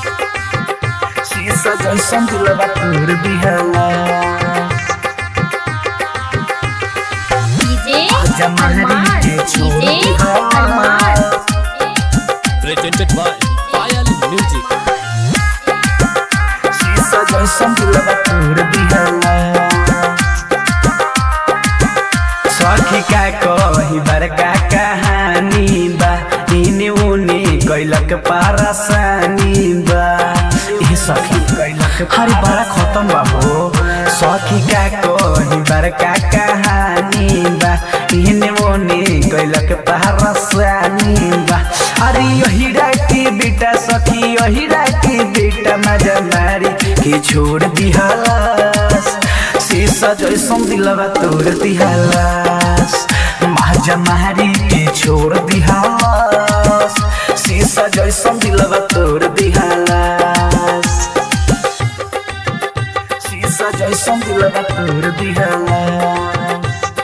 शीशा जैसन दिलवा तोर दिहला डीजे आजा महरी अरमान के छोड़ डीजे दिया। अरमान presented by Fire Music. शीशा जैसन दिलवा तोर दिहला सखी का कही बड़का कहानी बा इने उने कैलक पारसानी बा ए सखी कैलक हरी बड़ा खत्म बा हो सखी का कही बड़का कहानी बा इने उने कैलक पारसानी बा अरे यही राती बेटा सखी यही राती बेटा मजा मारी के छोड़ दिहलास शीशा जैसन दिलवा तोड़ दिहलास माजा मारी के छोड़ दिहलास शीशा जैसन दिलवा तोड़ दिहलास शीशा जैसन दिलवा तोड़ दिहलास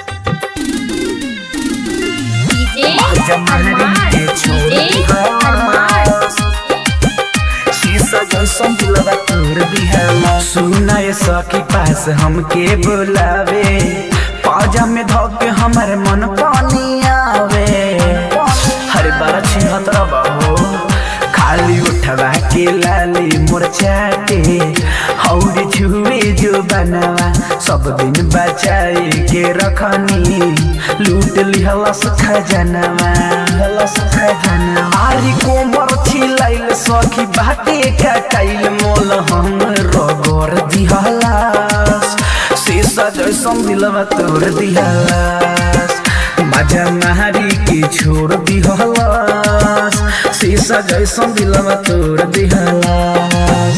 डीजे माजा मारी अरमान के छोड़ डीजे अरमान दिहलास शीशा जैसन दिलवा तोड़ दिहला सुना ये सखी पास हमके बुलावे पाजा में धोके हमर मन पानी आवे हर बार छिहत्तर बहो खाली उठवा के लाली मोर चाटे हौरी छुए जो बनवा सब दिन बचाए के रखनी लूट लिहलस खजनवा लिहलस खजनवा आरी कोमर छिलाइल सखी बाटे कटाइल मोल हम रगोर दिहलास शीशा जैसन दिलवा तोड़ दिहलास मजा मारी के छोड़ दिहलास शीशा जैसन दिलवा तोड़ दिहलास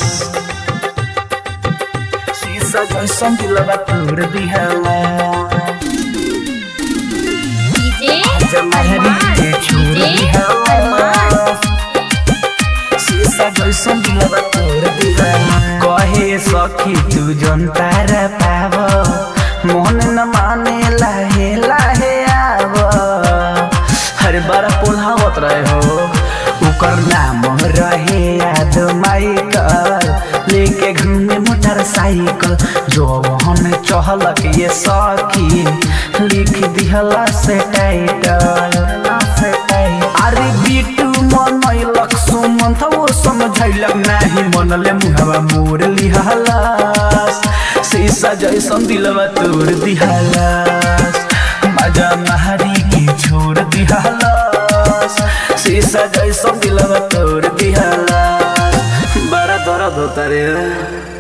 शीशा जैसन दिलवा तोड़ दिहलास डीजे मजा मारी अरमान के छोड़ डीजे अरमान दिहलास शीशा जैसन दिलवा तोड़ दिहलास कहे सखी तू जनता रे पाव मन न माने लाहे लाहे आव हर बार पोल्हावत रहे हो ओकर नाम रहे याद माइकल लेके घूमे मोटरसाइकिल जो हम चहलक ये सखी लिख दिहला से टाइटल अरे बिटू मनैलक सुमन था वो समझैलक नाही मनले मुहवा मोर लिहलास शीशा जैसन दिलवा तोड़ दिहलास मजा महरी के छोड़ दिहलास शीशा जैसन दिलवा तोड़ दिहलास बड़ा दर्द होता रे